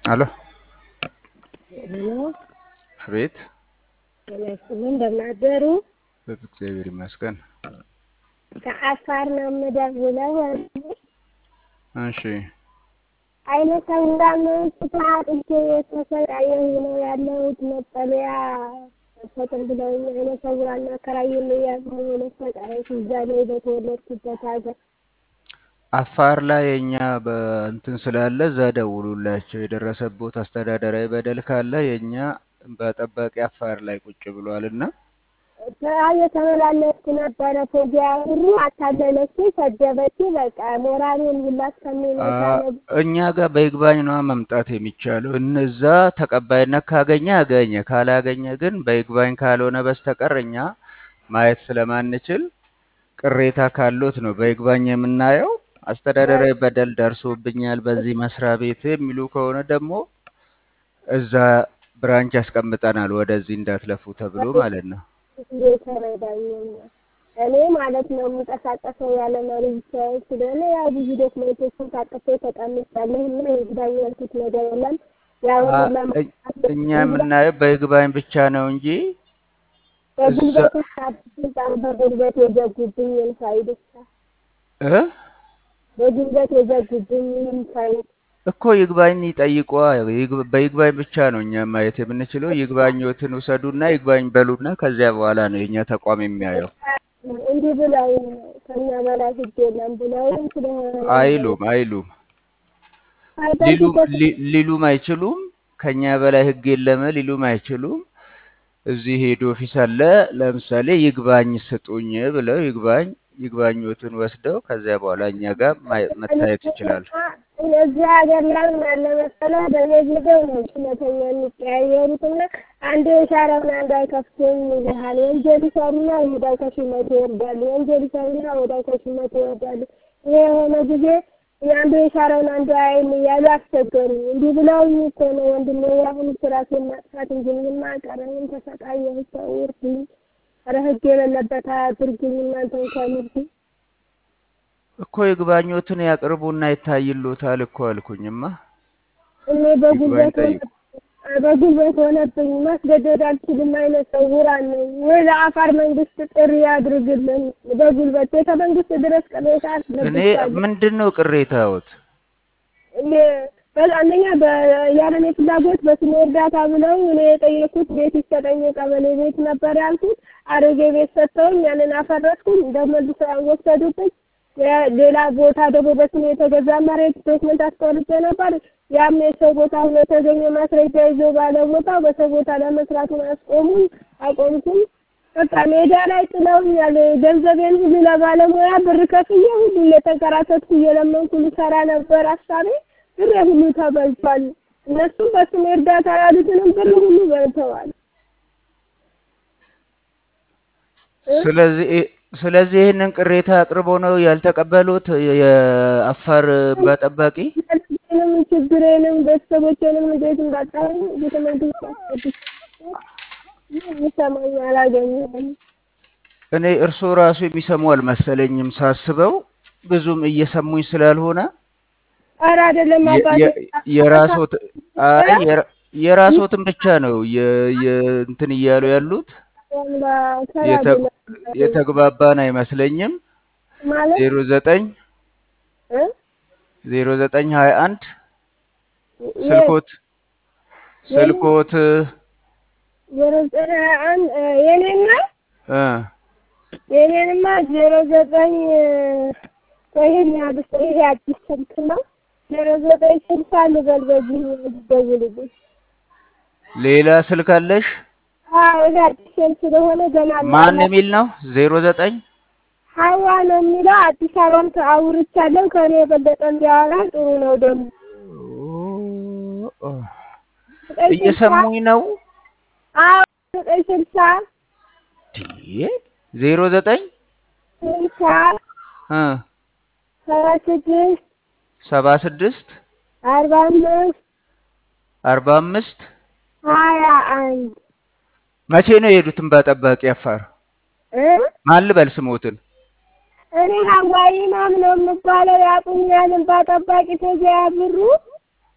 አሎ ሄሎ አቤት። ጤና ይስጥልኝ እንደምን አደሩ? እግዚአብሔር ይመስገን። ከአፋር ነው የምደውለው። እሺ አይነ ስውራን ስታጥቼ የተሰቃየሁ ነው ያለሁት። መጠለያ ፈጥር ብለውኝ አይነ ስውራን አከራዩልኝ ያሉ የሆነ ሰቃየት እዛ ላይ በተወለድኩበት ሀገር አፋር ላይ የኛ በእንትን ስላለ እዛ ደውሉላቸው። የደረሰቦት አስተዳደራዊ በደል ካለ የኛ በጠባቂ አፋር ላይ ቁጭ ብሏል እና እየተመላለስኩ ነበረ። ፎጊያ ሁሉ አታለለች፣ ሰደበች። በቃ ሞራሌን ሁላ እስከሚመታ ነው። እኛ ጋር በይግባኝ ነዋ መምጣት የሚቻለው። እነዛ ተቀባይነት ካገኘ አገኘ፣ ካላገኘ ግን በይግባኝ ካልሆነ በስተቀር እኛ ማየት ስለማንችል ቅሬታ ካሎት ነው በይግባኝ የምናየው። አስተዳደራዊ በደል ደርሶብኛል በዚህ መስሪያ ቤት የሚሉ ከሆነ ደግሞ እዛ ብራንች ያስቀምጠናል፣ ወደዚህ እንዳትለፉ ተብሎ ማለት ነው። ተረዳኝና እኔ ማለት ነው የምንቀሳቀሰው ያለ መሪ ብቻዬን ስለሆነ ያው ብዙ ዶክመንቶችን ታቅፌ ተቀምጫለሁ እና ይግባኝ ያልኩት ነገር የለም። ያው እኛ የምናየው በይግባኝ ብቻ ነው እንጂ በጉልበት ስልጣን በጉልበት የዘጉብኝን ፋይል ብቻ እ በጉልበት የዘጉብኝን ፋይል እኮ ይግባኝ ይጠይቋ። በይግባኝ ብቻ ነው እኛ ማየት የምንችለው። ይግባኞትን ውሰዱና ይግባኝ በሉና ከዚያ በኋላ ነው የእኛ ተቋም የሚያየው። እንዲህ ብለው ከኛ በላይ ህግ የለም ብለውም ስለሆነ አይሉም አይሉም ሊሉም ሊ- ሊሉም አይችሉም። ከኛ በላይ ህግ የለም ሊሉም አይችሉም። እዚህ ሄድ ኦፊስ አለ። ለምሳሌ ይግባኝ ስጡኝ ብለው ይግባኝ ይግባኞትን ወስደው ከዚያ በኋላ እኛ ጋር ማየ- መታየት ይችላል። እዚህ ሀገር ላይ ምን አለ መሰለህ፣ በየጊዜው ነው ችለተኛ የሚቀያየሩትና አንዱ የሻረውን አንዱ አይከፍትም ይልሃል። ወንጀል ይሰሩና ወዲያው ከሹመት ይወርዳሉ። ወንጀል ይሰሩና ወዲያው ከሹመት ይወርዳሉ። ይሄ የሆነ ጊዜ አንዱ የሻረውን አንዱ አይን እያሉ አስቸገሩ። እንዲህ ብለውኝ እኮ ነው ወንድሜ፣ አሁን ስራሴን ማጥፋት እንጂ ምንም አልቀረኝም። ተሰቃየሁ። ሰው እርዱኝ፣ ኧረ ህግ የሌለበት አያድርጉኝ እናንተ እንኳን እርዱኝ። እኮ ይግባኞትን ያቅርቡና ይታይሎታል እኮ አልኩኝማ። እኔ ይግባኝ በጉልበት ጠይቁ። በጉልበት ሆነብኝ። ማስገደድ አልችልም። አይነት ሰውራን ነኝ ወይ ለአፋር መንግስት ጥሪ ያድርግልን። በጉልበት ቤተ መንግስት ድረስ ቅሬታ እኔ አስገብቻለሁ። ምንድን ነው ቅሬታዎት? እኔ በ- አንደኛ በ- ያለ እኔ ፍላጎት በስሜ እርዳታ ብለው እኔ የጠየኩት ቤት ይሰጠኝ የቀበሌ ቤት ነበር ያልኩት። አሮጌ ቤት ሰጥተውኝ ያንን አፈረስኩኝ። እንደመልሰው ወሰዱብኝ። የ- ሌላ ቦታ ደግሞ በስሜ የተገዛ መሬት ዶክመንት አስቆርጬ ነበር። ያም የሰው ቦታ ሆኖ የተገኘ ማስረጃ ይዞ ባለ ቦታው በሰው ቦታ ለመስራቱን አስቆሙኝ፣ አቆምኩኝ። በቃ ሜዳ ላይ ጥለውኛል። ገንዘቤን ሁሉ ለባለሙያ ብር ከፍዬ ሁሉ እየተንከራተትኩ እየለመንኩ ልሰራ ነበር ሀሳቤ። ብር ሁሉ ተበልቷል። እነሱም በስሜ እርዳታ ያሉትንም ብር ሁሉ በልተዋል። እ? ስለዚህ ስለዚህ ይህንን ቅሬታ አቅርቦ ነው ያልተቀበሉት የአፋር እንባ ጠባቂ? ምንም ችግሬንም ቤተሰቦቼንም እንዴት እንዳጣሁኝ ቤተ መንግስት አስገብቼ የሚሰማኝ አላገኘሁም። እኔ እርስዎ ራሱ የሚሰሙ አልመሰለኝም ሳስበው፣ ብዙም እየሰሙኝ ስላልሆነ ኧረ አይደለም የ- አባቴ የ- የራስዎት አይ የራ- የራስዎትን ብቻ ነው የ- የ- እንትን እያሉ ያሉት የተ- የተግባባን አይመስለኝም። ማለት ዜሮ ዘጠኝ እ? ዜሮ ዘጠኝ ሀያ አንድ ስልኮት ስልኮት ዜሮ ዘጠኝ ሀያ አንድ የኔና እ የኔንማ ዜሮ ዘጠኝ ይሄን ያብስ ይሄ አዲስ ስልክ ነው። ዜሮ ዘጠኝ ስልሳ ልበል በዚህ ደውልልኝ። ሌላ ስልክ አለሽ? አዎ ይሄ አዲስ ስልክ ስለሆነ ገና ማን የሚል ነው? ዜሮ ዘጠኝ ሀዋ ነው የሚለው አዲስ አበባም አውርቻለሁ። ከእኔ የበለጠ እንዲያወራ ጥሩ ነው ደግሞ ዘጠኝ ስልሳ እየሰሙኝ ነው? አዎ ዘጠኝ ስልሳ ዲ ዜሮ ዘጠኝ ስልሳ እ ሰባ ስድስት ሰባ ስድስት አርባ አምስት አርባ አምስት ሀያ አንድ መቼ ነው የሄዱት እንባ ጠባቂ አፋር? እ ማን ልበል ስሞትን? እኔ ሀዋይ ማም ነው የምባለው። ያቁኛል እንባ ጠባቂ ተዚያ ብሩ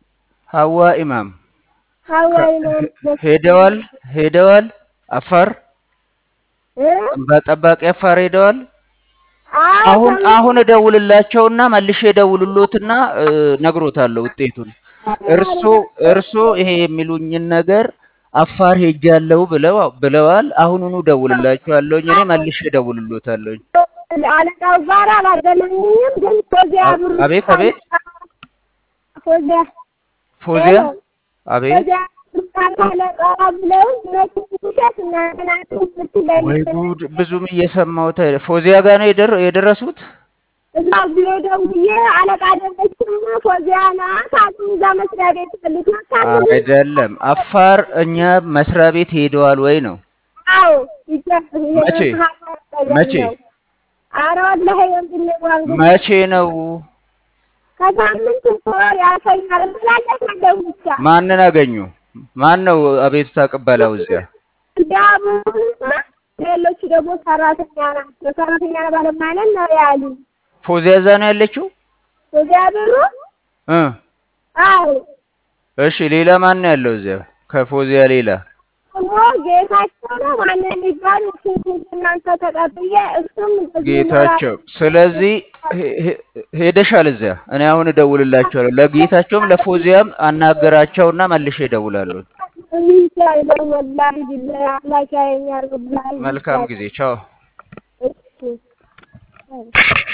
ሀዋ ኢማም ሀዋ ከ- ኢማም ሄ- ሄደዋል ሄደዋል አፋር እ? በጠባቂ አፋር ሄደዋል። አዎ አሁን ተመ- አሁን እደውልላቸውና መልሼ እደውልሎትና እ፣ ነግሮታለሁ ውጤቱን። እርሶ እርሶ ይሄ የሚሉኝን ነገር አፋር ሄጃለሁ ብለው ብለዋል። አሁኑኑ እደውልላቸዋለሁኝ። እኔ መልሼ እደውልሎታለሁኝ። አለቃው ጋር አላገናኙኝም፣ ግን ፎዚያ አ- ብሩ አቤት አቤት ፎዚያ ፎዚያ አቤት ፎዚያ አለቃ ብለው እነሱ ውሸት እናንተ ናችሁ የምትለኝ ወይ ጉድ! ብዙም እየሰማሁት አይደል። ፎዚያ ጋር ነው የደረ- የደረሱት። እዛ ቢሮ ደውዬ አለቃ ደረችና ፎዚያ ናት አሉ። እዛ መስሪያ ቤት ፈልግ ናት አይደለም አፋር እኛ መስሪያ ቤት ሄደዋል ወይ ነው? አዎ ይቻ- መቼ? መቼ? ኧረ ወላሂ ወንድሜ ዋንጉ መቼ ነው? ከሳምንት ወር ያሰኛል ብላለች። እንደው ብቻ ማንን አገኙ? ማን ነው አቤቱታ ቅበላው እዚያ? እንዲያቡና ሌሎቹ ደግሞ ሰራተኛ ናቸው። ሰራተኛ ባለማለት ነው ያሉ ፎዚያ እዛ ነው ያለችው? እዚያ ብሩ እ አዎ እሺ ሌላ ማን ነው ያለው እዚያ ከፎዚያ ሌላ? ደግሞ ጌታቸው ነው ማን የሚባል እሱን እናንተ ተቀብዬ እሱም እንደዚህ ጌታቸው። ስለዚህ ሄ- ሄ- ሄደሻል እዚያ። እኔ አሁን እደውልላቸዋለሁ። ለጌታቸውም ለፎዚያም አናገራቸውና መልሼ እደውላለሁ። የሚቻለው ወላሂ ቢላሂ አምላክ ያየኛል ወላሂ መልካም ጊዜ። ቻው። እሺ